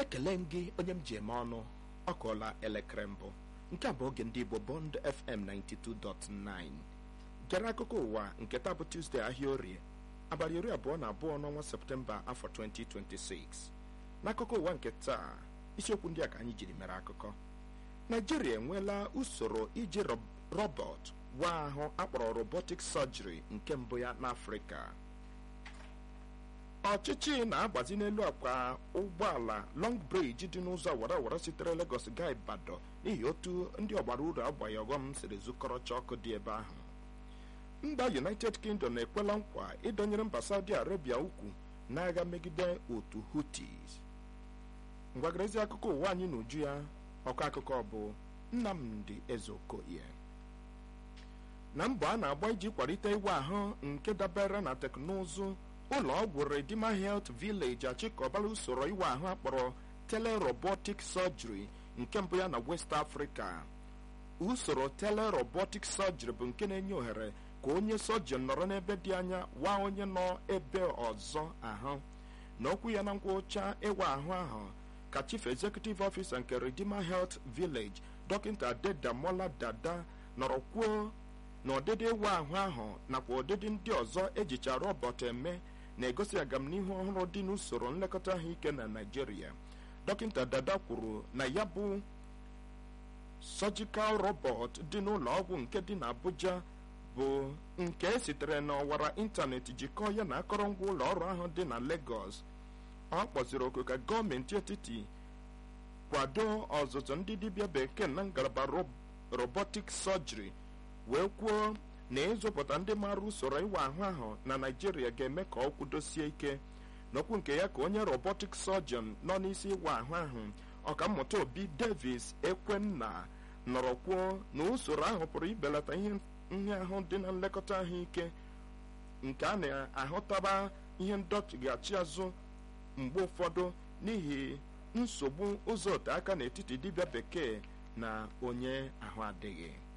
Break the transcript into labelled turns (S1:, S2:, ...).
S1: ekele m gị onye m ji eme ọnụ ọ kụọla elekere mbụ nke a bụ oge ndị igbo bond fm 92.9 gere akụkọ ụwa nke taa bụ tuzdee ahịa orie abalị iri abụọ na abụọ n'ọnwa septemba afọ 2026 n'akụkọ ụwa nke taa isiokwu ndị a ka anyị jiri mere akụkọ naijiria enweela usoro iji rọbọt wa ahụ akpọrọ robotic surgery nke mbụ ya n'afrịka ọchịchị na-agbazi n'elu akwa ụgbọala long bridge dị n'ụzọ awara awara sitere Lagos gaa Ibadan n'ihi otu ndị ọgbara uru agbaghị ọghọm siri zụkọrọcha ọkụ dị ebe ahụ mba United Kingdom na-ekwela nkwa ịdọnyere mba Saudi Arabia ukwu n'agha megide otu Houthis ngwagarezi akụkọ ụwa anyị n'uju ya ọkọ akụkọ bụ Nnamdi Ezeokoye na mbọ a na-agba iji kwalite iwe ahụ nke dabere na teknụzụ ụlọ ọgwụ Redeemer Health Village achịkọbala usoro iwe ahụ akpọrọ telerobotic surgery nke mbụ ya na West Africa usoro telerobotic surgery bụ nke na-enye ohere ka onye sọjin nọrọ n'ebe dị anya wa onye nọ ebe ọzọ ahụ n'okwu ya na ngwụcha ịwa ahụ ahụ ka Chief Executive Officer nke Redeemer Health Village dọkịta Adedamola Dada nọrọ kwuo na ọdịdị ịwa ahụ ahụ nakwa ọdịdị ndị ọzọ ejicha rọbọt eme na-egosi agamnihu ọhụrụ dị n'usoro nlekọta ahụike na Naịjirịa dọkịta Dada kwuru na ya bụ surgical robot dị n'ụlọ ọgwụ nke dị n'Abuja bụ nke sitere n'ọwara ịntanetị jikọọ ya na akọrọngwa ụlọ ọrụ ahụ dị na Lagos ọ kpọziri oku ka gọọmenti etiti kwado ọzụzụ ndị dibịa bekee na ngalaba robotic surgery wee kwuo na ịzụpụta ndị maara usoro ịwa ahụ ahụ na Naịjirịa ga-eme ka ọ kwudosie ike n'okwu nke ya ka onye robotic surgeon nọ n'isi ịwa ahụ ahụ ọkammụta Obi Davis Ekwenna nọrọ kwuo na usoro ahụ pụrụ ibelata ihe nhịahụ dị na nlekọta ahụike nke a na-ahụtaba ihe ndọchighachi azụ mgbe ụfọdụ n'ihi nsogbu ụzọ ote aka n'etiti dibịa bekee na onye ahụ adịghị